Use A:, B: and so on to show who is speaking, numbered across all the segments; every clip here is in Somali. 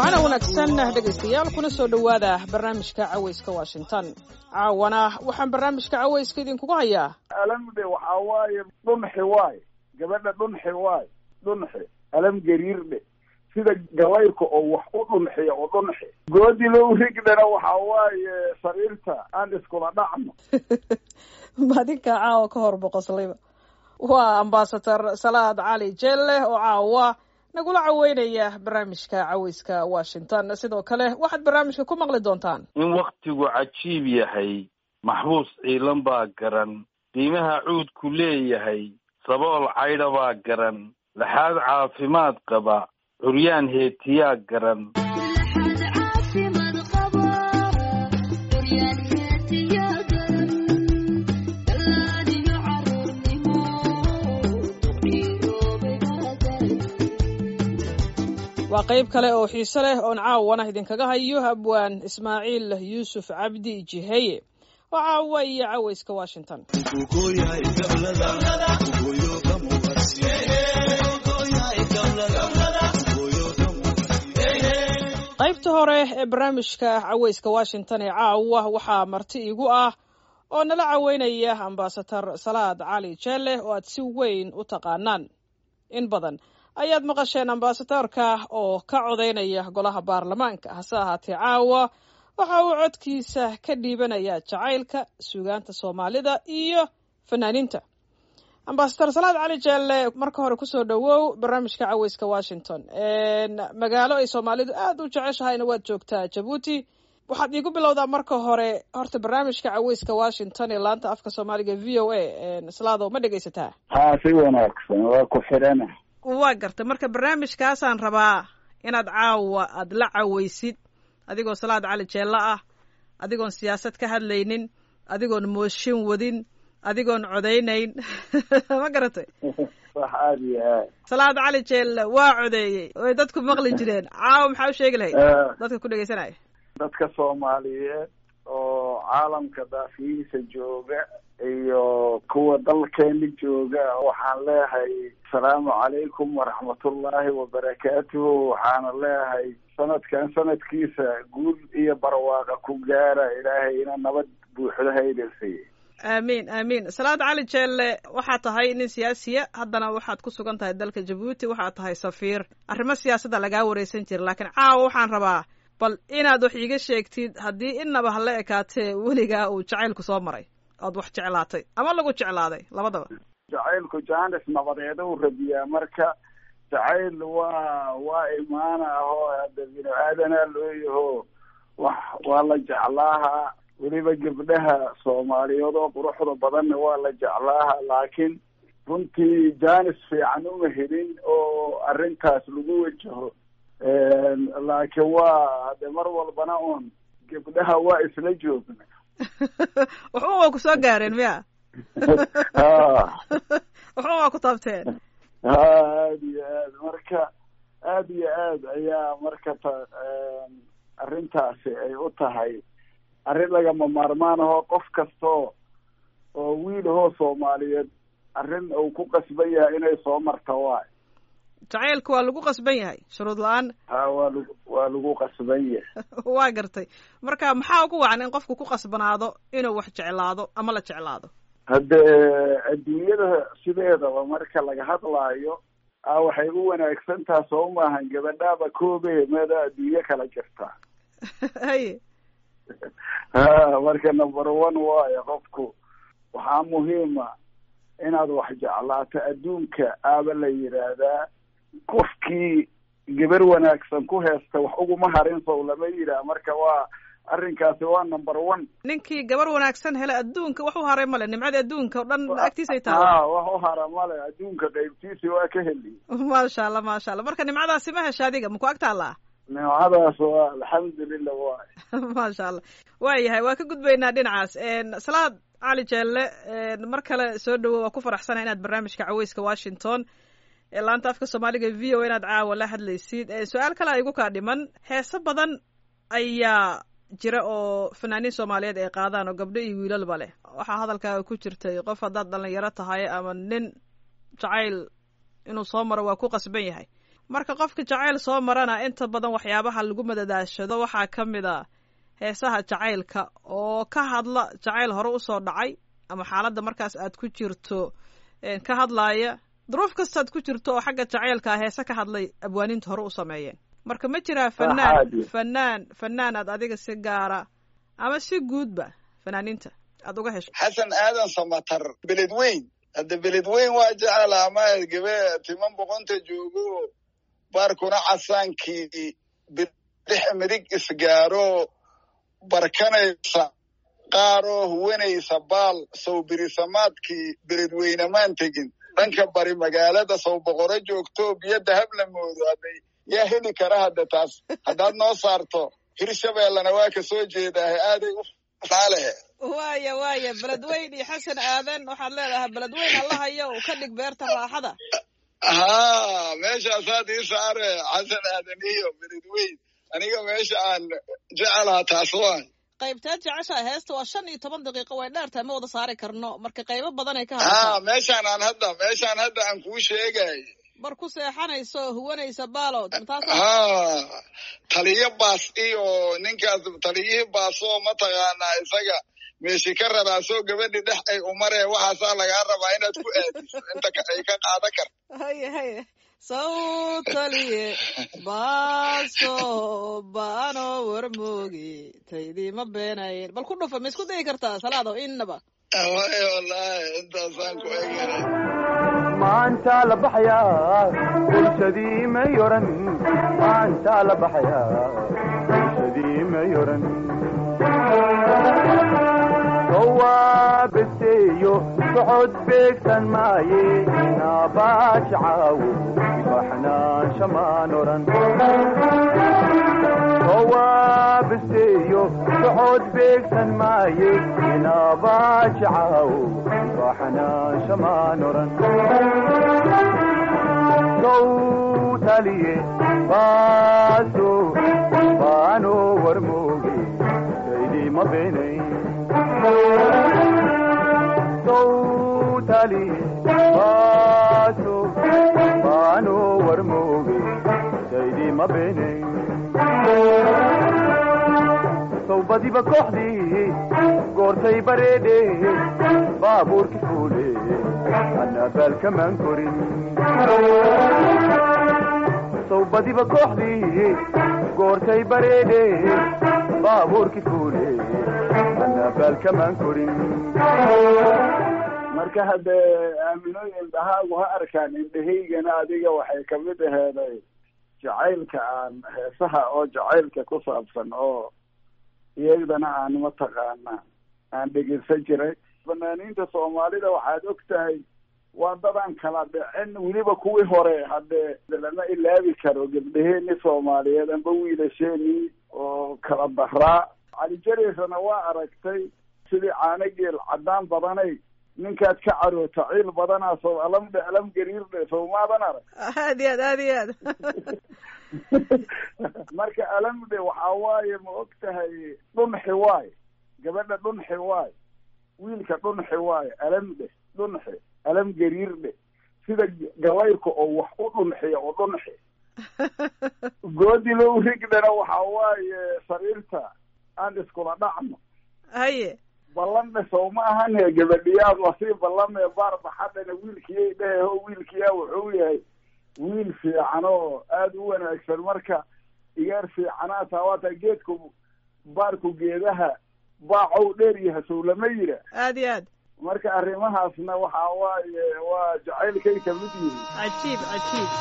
A: wanaagsan dhegaystayaal kuna soo dhowaada barnaamijka cawayska washington caawana waxaan barnaamijka cawayska idinkugu hayaa
B: alamde waxaa waaye dhunxi waay gabadha dhunxi waay dhunxi alam gariirdhe sida gabaylka oo wax u dhunxiya oo dhunxi goodilo urigdhana waxaa waaye sariirta aan iskula dhacno
A: madinka caawa ka hor boqoslayba waa ambasador salaad cali jelle oo caawa nagula caweynaya barnaamijka caweyska washington sidoo kale waxaad barnaamijka ku maqli doontaan
C: in waktigu cajiib yahay maxbuus ciilan baa garan qiimaha cuudku leeyahay sabool caydha baa garan laxaad caafimaad qaba curyaan heetiyaa garan
A: waa qayb kale oo xiise leh oon caawana idinkaga hayo abwaan ismaaciil yuusuf cabdi jiheye oo caawa iyo caweyska washington qaybta hore ee barnaamijka caweyska washington ee caawa waxaa marti igu ah oo nala caweynaya ambasador salaad cali jelle oo aad si weyn u taqaanaan in badan ayaad maqasheen ambasadorka oo ka codaynaya golaha baarlamaanka hase ahaatee caawa waxa uu codkiisa ka dhiibanayaa jacaylka suugaanta soomaalida iyo fanaaniinta ambasador salaad cali jelle marka hore kusoo dhowow barnaamijka caweyska washington magaalo ay soomaalidu aad u jeceshahayna waad joogtaa jabuuti waxaad iigu bilowdaa marka hore horta barnaamijka caweyska washington ee laanta afka soomaaliga v o a slaado ma dhegaysataa
B: ha si wanaagsan waa ku xidhana
A: waa gartay marka barnaamijkaasaan rabaa inaad caawa aad la caweysid adigoo salaad cali jeello ah adigoon siyaasad ka hadlaynin adigoon mooshin wadin adigoon codaynayn ma garatay
B: wax aada iyo aad
A: salaad cali jeelle waa codeeyey way dadku maqli jireen caawa maxaa u sheegi lahayd dadka ku dhegaysanaya
B: dadka soomaaliyeed oo caalamka daafiyihiisa jooga iyo kuwa dalkeena jooga waxaan leeyahay asalaamu calaykum waraxmatullaahi wabarakaatuhu waxaana leeyahay sanadkan sanadkiisa guul iyo barwaaqa ku gaara ilaahayna nabad buuxda haydan siiye
A: aamiin aamiin salaad cali jeelle waxaad tahay nin siyaasiya haddana waxaad ku sugan tahay dalka jabuuti waxaad tahay safiir arrimo siyaasadda lagaa wareysan jira laakiin caawa waxaan rabaa bal inaad wax iiga sheegtid haddii innaba hala ekaatee weligaa uu jacaylku soo maray ood wax jeclaatay ama lagu jeclaaday labadaba
B: jacaylku jaanis nabadeeda u rabiyaa marka jacayl waa waa imaana ahoo hadda binu aadanaa loo yaho wax waa la jeclaahaa weliba gabdhaha soomaaliyeed oo quruxda badanna waa la jeclaaha laakiin runtii jaanis fiican uma helin oo arrintaas lagu wajaho laakiin waa hade mar walbana un gabdhaha waa isla joogna
A: waxba waa ku soo gaareen miya waxba waa ku taabteen
B: ha aada iyo aad marka aada iyo aad ayaa marka ta arrintaasi ay u tahay arrin lagama maarmaan ahoo qof kastoo oo wiil ahoo soomaaliyeed arrin uu ku qasban yahay inay soo marta waay
A: jacaylka waa lagu qasban yahay shuruud la-aan
B: ha waa lagu waa lagu qasban yahay
A: waa gartay marka maxaa ugu wacan in qofku ku qasbanaado inuu wax jeclaado ama la jeclaado
B: hadde adduunyada sideedaba marka laga hadlaayo a waxay u wanaagsan taha soo maahan gabadhaaba koobe meeda adduunyo kala jirtaa
A: haye
B: ha marka number one waayo qofku waxaa muhiima inaad wax jeclaato adduunka aaba la yidhaahdaa qofkii gabar wanaagsan ku heesta wax uguma harin sow lama yidhaah marka waa arrinkaasi waa number one
A: ninkii gabar wanaagsan hele adduunka wax u haray male nimcada adduunka o dhan agtiisay tahay
B: ha wax u hara male adduunka qaybtiisi waa ka heli
A: maasha allah maasha allah marka nimcadaasi ma hesha adiga maku ag taallaa
B: nimcadaas waa alxamdulilah waay
A: maasha allah waayahay waa ka gudbaynaa dhinacaas salaad cali jeelle mar kale soo dhowo waa ku faraxsanaha inaad barnaamijka caweyska washington ee laanta afka soomaaliga v o inaad caawa la hadlaysid su-aal kale igu kaa dhiman heese badan ayaa jira oo fanaaniin soomaaliyeed ay qaadaan oo gabdho iyo wiilalba leh waxaa hadalkaaga ku jirtay qof haddaad dhalinyaro tahay ama nin jacayl inuu soo maro waa ku qasban yahay marka qofka jacayl soo marana inta badan waxyaabaha lagu madadaashado waxaa ka mid a heesaha jacaylka oo ka hadla jacayl hore usoo dhacay ama xaaladda markaas aad ku jirto ka hadlaaya duruuf kastaad ku jirto oo xagga jacaylka heese ka hadlay abwaaniinta hore u sameeyeen marka ma jiraa fanaan fanaan fanaan aad adiga si gaara ama si guudba fanaaniinta aad uga hesho
D: xasan aadan samatar beled weyn hadda beled weyn waa jecelaha ma gabe timan boqonta joogo baarkuna casaankii bidix midig isgaaro barkanaysa qaaroo huwanaysa baal sow birisamaadkii beledweynemaan tegin dhanka bari magaalada sow boqoro joogto biyo dahab la moodo hadday yaa heli kara hadda taas haddaad noo saarto hirshabeellana waa ka soo jeedaahe aaday u faalehe
A: waaya waaya beledweyn iyo xasan aadan waxaad leedahay beledweyn allahayo uu ka dhig beerta raaxada
D: haa meeshaasaad ii saare xasan aadan iyo beledweyn aniga meesha aan jecelaha taas waan
A: qaybteed jeceshaa heesta waa shan iyo toban daqiiqo way dheertahay ma wada saari karno marka qaybo badanay ka
D: haa
A: hadashaa
D: meeshaan aan hadda meeshaan hadda aan kuu sheegay
A: bar ku seexanayso oo huwanaysa baalood taas
D: haa taliyo baas iyo ninkaas taliyihii baasoo mataqaanaa isaga meeshi ka raraasoo gabadhi dhex ay umaree waxaasaa lagaa rabaa inaad ku aadiso inta ay ka qaadan karto
A: haye haye sawtaliye baaso baano warmoogi taydiima beenayn bal ku dhufa ma isku dayi kartaa salaado innaba
D: waay wallaahi intaasaan ku egeray
E: maanta la baxayaa bulshadii may oran maanta la baxayaa bulshadii may oran sowaabeseeyo socod beegsan maaye naabaaj caawo baxnaansha maan oran sowaabeseeyo socod beegsan maaye naabaaj caawo baxnaansha maan oran sowtaliye baaso baano warmooge saydima beenay sowtaliye baaso baano warmooge saydima beenay sowbadiba kooxdii goortay bareedhe baabuurki fuule anabaalkamaan korin sowbadiba kooxdii goortay bareedhe baabuurki fuule anabaalkamaan korin
B: marka haddee aaminooyin dhahaagu ha arkaan indhahaygana adiga waxay kamid aheeday jacaylka aan heesaha oo jacaylka ku saabsan oo iyagdana aan mataqaana aan dhegeysan jiray fanaaniinta soomaalida waxaad og tahay waa dadaan kala dhicin weliba kuwii hore haddee lama ilaabi karo gabdhaheeni soomaaliyeed amba wiilasheenii oo kala daraa cali jareysana waa aragtay sidii caanageel caddaan badanay ninkaad ka caroota ciil badanaa soo alamdhe alam gariirdhe sowmaadan arag
A: aad iyo aad aad iyo aad
B: marka alamdhe waxaa waaye ma og tahay dhunxi waay gabadha dhunxi waay wiilka dhunxi waaye alamdhe dhunxi alam gariirdhe sida galayrka oo wax u dhunxiya oo dhunxi goodilow rigdhana waxaa waaye sariirta aan iskula dhacno
A: haye
B: ballanna sow ma ahane gabadhiyaad lasii ballamee baar baxadhana wiilkiyay dhehe ho wiilkiyaa wuxuu yahay wiil fiican oo aada u wanaagsan marka igaar fiicanaa taa waataa geedku baarku geedaha baacow dheer yaha sow lama yira
A: aad iyo aad
B: marka arrimahaasna waxaa waaye waa jacaylkay kamid yihiin
A: cajiib cajiib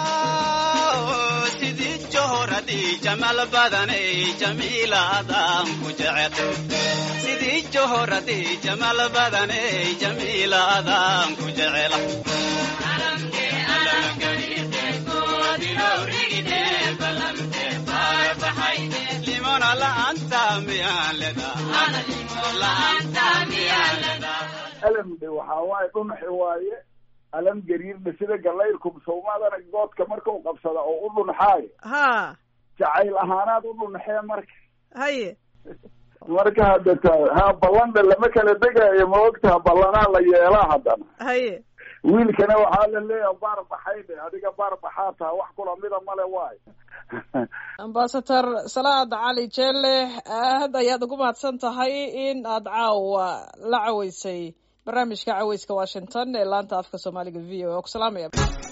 F: sidii johoradi jamal badanay jamiilaadaan ku jecel sidii johoradi jamal badanay jamiilaadaan ku jecel limona la'aanta miyaan ledaa la'aanta miyaan ledaa
B: alamdhe waxaa waaye dhunxi waaye alam gariirdhe sida galayrku sawmaadana goodka markau qabsada oo u dhunxaayo
A: ha
B: jacayl ahaanaad u dhunxee marka
A: haye
B: marka hadda ta ha ballandha lama kala degaayo ma ogtaha ballanaa la yeelaa haddana
A: haye
B: wiilkana waxaa la leeyahay baar baxayne adiga baar baxaa taha wax kula mida male waay
A: ambasador salaad cali jeelle aad ayaad ugu mahadsan tahay in aad caawa la caweysay barnaamijka caweyska washington ee laanta afka soomaaliga v o a ku salaamaya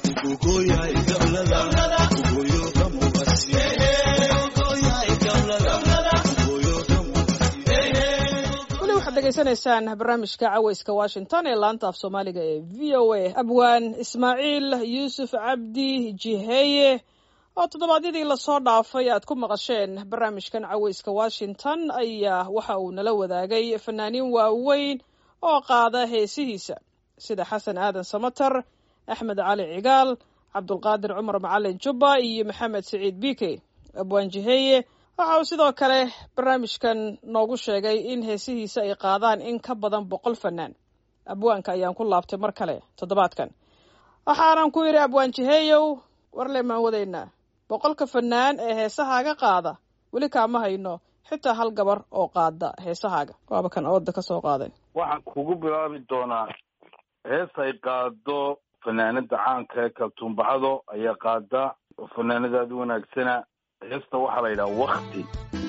A: weli waxaad degeysanaysaan barnaamijka caweyska washington ee laanta af soomaaliga ee v o a abwaan ismaaciil yuusuf cabdi jiheeye oo toddobaadyadii lasoo dhaafay aad ku maqasheen barnaamijkan caweyska washington ayaa waxa uu nala wadaagay fanaaniin waaweyn oo qaada heesihiisa sida xasan aadan samater axmed cali cigaal cabdulqaadir cumar macalin jubba iyo maxamed siciid bike abwaan jiheeye waxa uu sidoo kale barnaamijkan noogu sheegay in heesihiisa ay qaadaan in ka badan boqol fanaan abwaanka ayaan ku laabtay mar kale toddobaadkan waxaanan ku yidhi abwaan jiheeyow warle maan wadaynaa boqolka fanaan ee heesahaaga qaada weli kaama hayno xitaa hal gabar oo qaada heesahaaga waaba kan ooda ka soo qaaday
C: waxaan kugu bilaabi doonaa hees ay qaado fanaanada caanka ee kaltuumbacado ayaa qaada oo fanaanadaada wanaagsana heesta waxaa la yidhaha wakti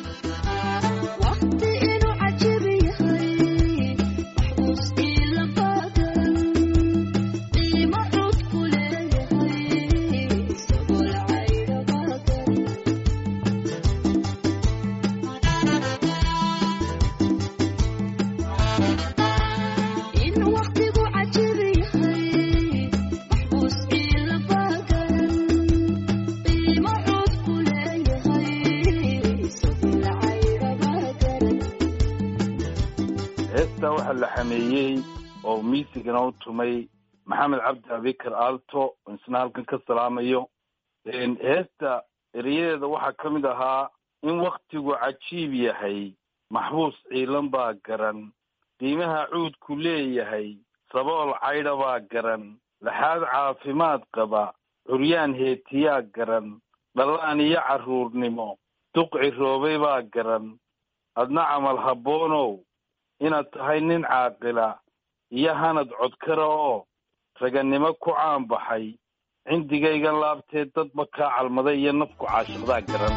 C: heestaa waxaa la xameeyey oo miisigana u tumay maxamed cabdi abikar aalto oo isna halkan ka salaamayo heesta erayadeeda waxaa ka mid ahaa in waktigu cajiib yahay maxbuus ciilan baa garan qiimaha cuudku leeyahay sabool caydha baa garan laxaad caafimaad qaba curyaan heetiyaa garan dhallaan iyo carruurnimo duq ciroobay baa garan adna camal habboonow inaad tahay nin caaqila iyo hanad codkara oo ragannimo ku caanbaxay cindigaygan laabtee dadba kaa calmaday iyo nafku caashiqdaa garan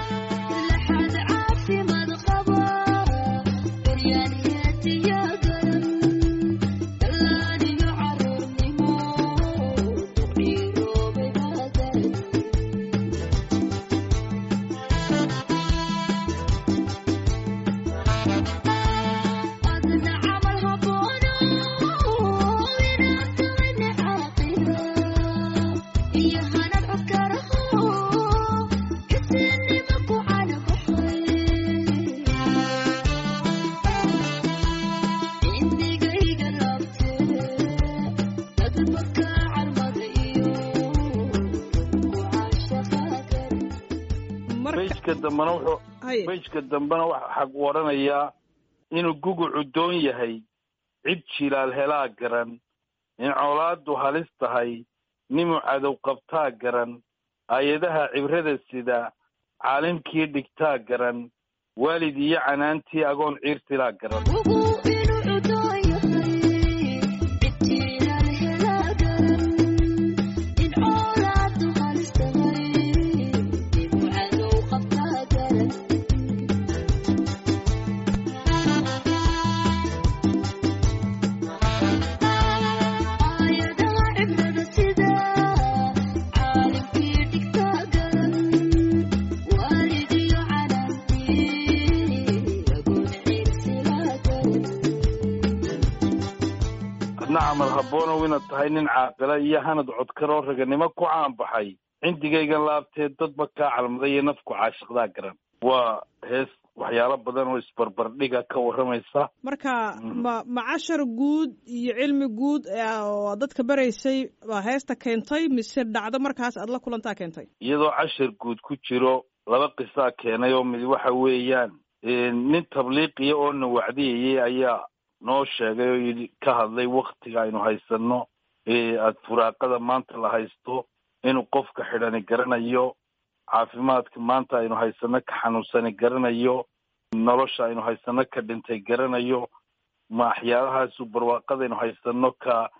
C: bejka dambena wuxuu bejka dambena waxaa u odhanayaa inuu gugucu doon yahay cid jilaal helaa garan in colaaddu halis tahay nimuu cadow qabtaa garan aayadaha cibrada sida caalimkii dhigtaa garan waalid iyo canaantii agoon ciirtilaa garan adna camal habboonow inaad tahay nin caaqila iyo hanad codkaroo raganimo ku caanbaxay cindigaygan laabtee dadba kaa calmaday iyo nafku caashiqdaa garan waa hees waxyaalo badan oo isbarbardhiga ka warramaysa
A: marka ma ma cashar guud iyo cilmi guud oo dadka baraysay baa heesta keentay mise dhacdo markaas aad la kulantaa keentay
C: iyadoo cashar guud ku jiro laba qisaa keenay oo mid waxa weeyaan nin tabliiqiya oo na wacdiyayay ayaa noo sheegay oo yidhi ka hadlay waktiga aynu haysano aada furaaqada maanta la haysto inuu qofka xidhani garanayo caafimaadka maanta aynu haysano ka xanuunsani garanayo nolosha aynu haysano ka dhintay garanayo ma waxyaalahaasu barwaaqadaynu haysano ka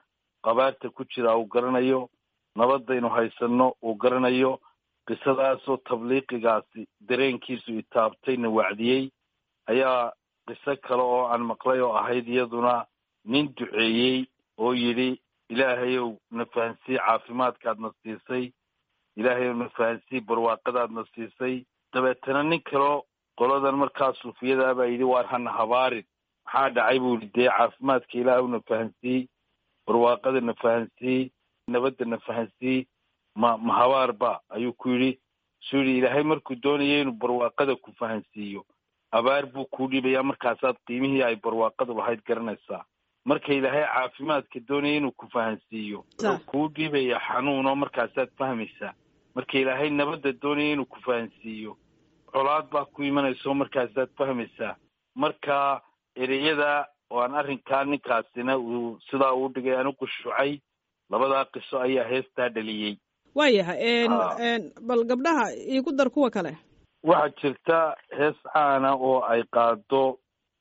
C: qabaarta ku jira uu garanayo nabadaynu haysanno uu garanayo qisadaasoo tabliiqigaasi dareenkiisu itaabtayna wacdiyey ayaa qiso kale oo aan maqlay oo ahayd iyaduna nin duceeyey oo yidhi ilaahayow na fahansii caafimaadkaadna siisay ilaahayow na fahansii barwaaqadaadna siisay dabeetana nin kaleo qoladan markaa suufiyada baa yidhi waar hana habaarin maxaa dhacay buu yidhi dee caafimaadka ilaahw na fahansii barwaaqada na fahansii nabadda na fahansii ma ma habaarba ayuu ku yidhi suu yidhi ilaahay markuu doonaya inuu barwaaqada ku fahansiiyo abaar buu kuu dhiibayaa markaasaad qiimihii ay barwaaqadu lahayd garanaysaa marka ilaahay caafimaadka doonaya inuu ku fahansiiyo wuxuu kuu dhiibaya xanuuno markaasaad fahmaysaa marka ilaahay nabadda doonaya inuu ku fahansiiyo colaad baa ku imanayso markaasaad fahmaysaa marka ereyada oo aan arrinkaa ninkaasina uu sidaa uu dhigay aan u qushuucay labadaa qiso ayaa heestaa dhaliyey
A: waayahay bal gabdhaha iigu dar kuwa kale
C: waxaa jirta hees caana oo ay qaado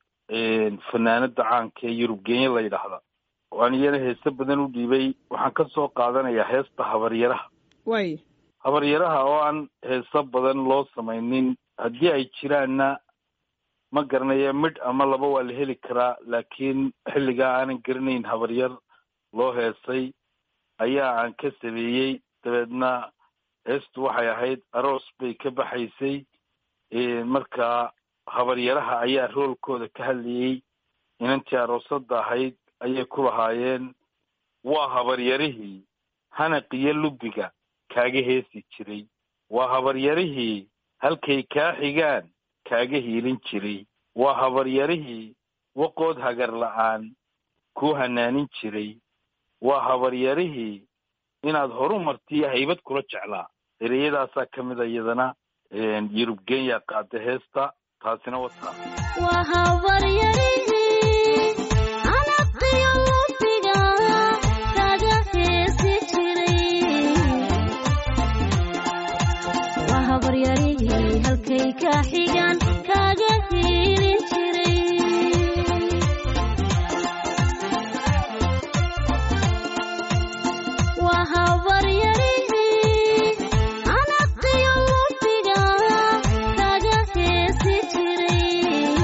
C: fanaanada caanka ee yurub genya la yidhaahda oo aan iyana heese badan u dhiibay waxaan ka soo qaadanayaa heesta habaryaraha
A: way
C: habaryaraha oo aan heeso badan loo samaynin haddii ay jiraanna ma garanaya midh ama laba waa la heli karaa laakiin xilligaa aanan garanayn habaryar loo heesay ayaa aan ka sameeyey dabeedna heestu waxay ahayd aroos bay ka baxaysay marka habaryaraha ayaa roolkooda ka hadlayey inantii aroosada ahayd ayay ku lahaayeen waa habaryarihii hanaqiyo lubiga kaaga heesi jiray waa habaryarihii halkay kaa xigaan kaaga hiilin jiray waa habaryarihii waqood hagar la-aan kuu hanaanin jiray waa habaryarihii inaad horu martiyo haybad kula jeclaa ereyadaasaa ka mid a iyadana yurub genya qaada heesta taasina wataa
G: waa habaryarihii anaqiyo lubiga kaga heesi jiray waa habaryarihii halkay ka xigaan kaga hiilin jiray waa habaryarihii anaqiyo lubiga kaga heesi jiray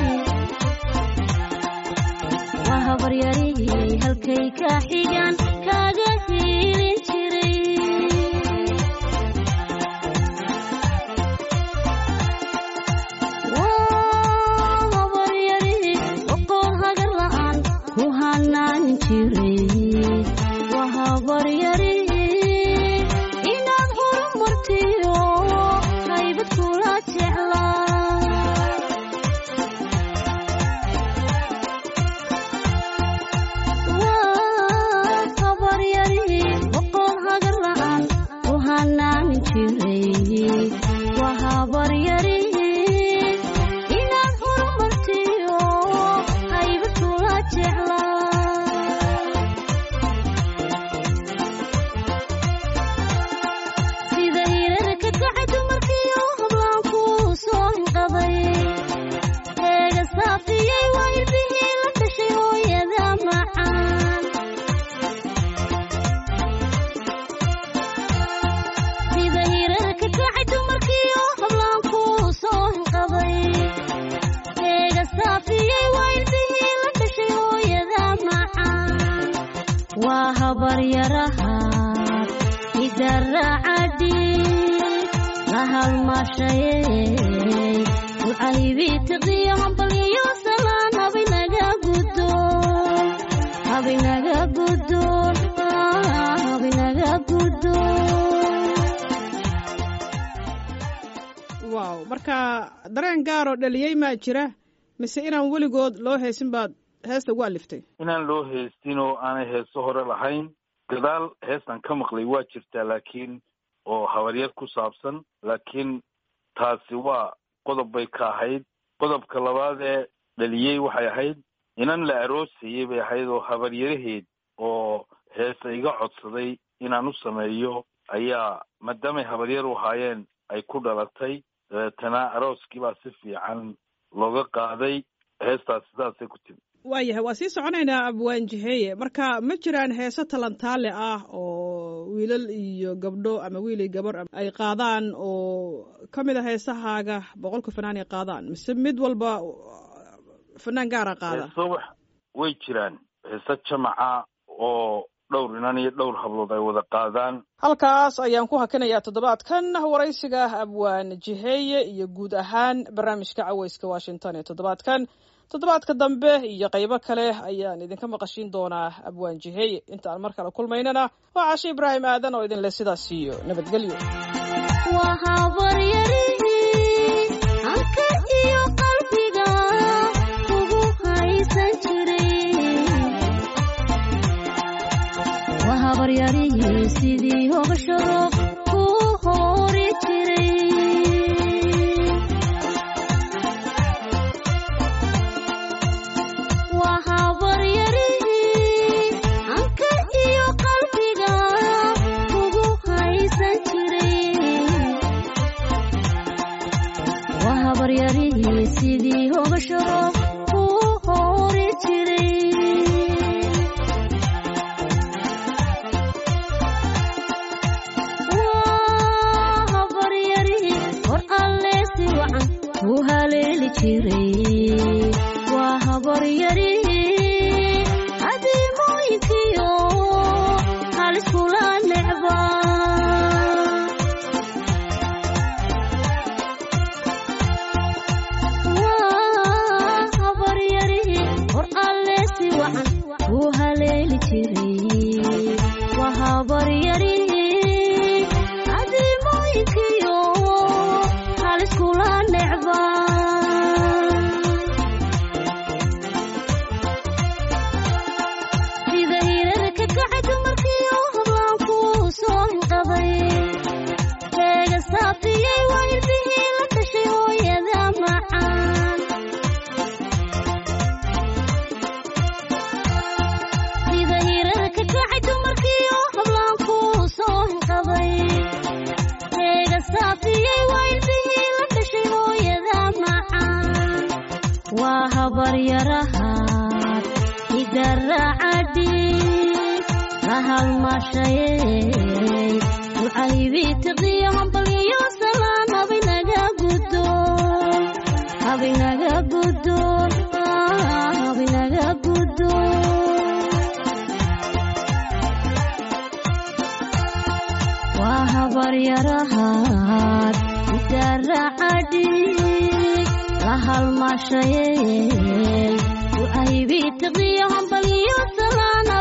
G: waa habaryarihii halkay ka xigaan kaga hiilin jiray waa habaryarihii waqoon hagar la-aan ku hanaanin jiray waa habaryarihii inaad horumartiyo haybad kula jeclaa waa habaryarihii waqoon hagar la-aan ku hanaanin jiray waa habaryarihii inaad horumartiyo haybad kula jeclaa sida hirarka kacay dumarkiiyo hablaanku soo hinqaday eega saafiyey waa ilbihii la dhashay hooyada macaan sida hirarka kacay dumarkiiyo hablaanku soo hinqaday eega saafiyey waa ilbihii la dhashay hooyada macaan waa habaryaraha idaracadhi la halmashaye ucaybitiqiyo hambaliyo salaan habinaga gudoon habinaga gudoon habinaga gudoon
A: wow marka dareen gaaroo dhaliyey maa jira mise inaan weligood loo heesin baad heesta ugu aliftay
C: inaan loo heestin oo aanay heeso hore lahayn gadaal heestan ka maqlay waa jirtaa laakiin oo habaryar ku saabsan laakiin taasi waa qodob bay ka ahayd qodobka labaad ee dhaliyey waxay ahayd inan la aroosayey bay ahayd oo habaryaraheed oo heesa iga codsaday inaan u sameeyo ayaa maadaamay habaryar u ahaayeen ay ku dhalatay dabeetana arooskii baa si fiican looga qaaday heestaas sidaasay ku timi
A: waayahay waa sii soconaynaa abwaan jiheeye marka ma jiraan heese talantaale ah oo wiilal iyo gabdho ama wiil iyo gabar ay qaadaan oo ka mid a heesahaaga boqolka fanaan ay qaadaan mise mid walba fanaan gaara qaada
C: heese wax way jiraan heese jamaca oo dhowr inan iyo dhowr hablood ay wada qaadaan
A: halkaas ayaan ku hakinayaa toddobaadkan waraysiga abwaan jiheeye iyo guud ahaan barnaamijka caweyska washington ee toddobaadkan toddobaadka dambe iyo qaybo kale ayaan idinka maqashiin doonaa abwaan jiheeye intaan mar kale kulmaynana waa cashe ibraahim aadan oo idinle sidaas iyo nabadgelyo
G: waa habaryarihii halka iyo qalbiga ugu haysan jiray waa habaryarihii sidii hogashado ku hori jiray waa habaryarihii hanka iyo qalbiga ugu haysan jiray waa habaryarihii sidii hogashado ku hori jiray waa habaryarihii hor alle si wacan u haleeli jiray waa habaryarihii adiimooyinkiyo haliskula necba waa habaryarihii hor alle si wacan u haleeli jiray waa habaryarihii adiimooyinkiyo haliskula necba sida hirarka kacay dumarkiyo hablaanku soo hinqaday keega saafiyey waa ilbihii la dhashay hooyada macaan sida hirarka kacay dumarkiyo hablaanku soo hinqaday keega saafiyey waa ilbihii la dhashay hooyada macaan waa habaryarahaad idaracadhi la halmashayey ducaybii tiqiyo hambalyo salaan habinaga gudo habinaga gudo habinaga gudo waa habaryarahaad idaracadhi la halmashayey ducaybii tiqiyo hambalyo salaan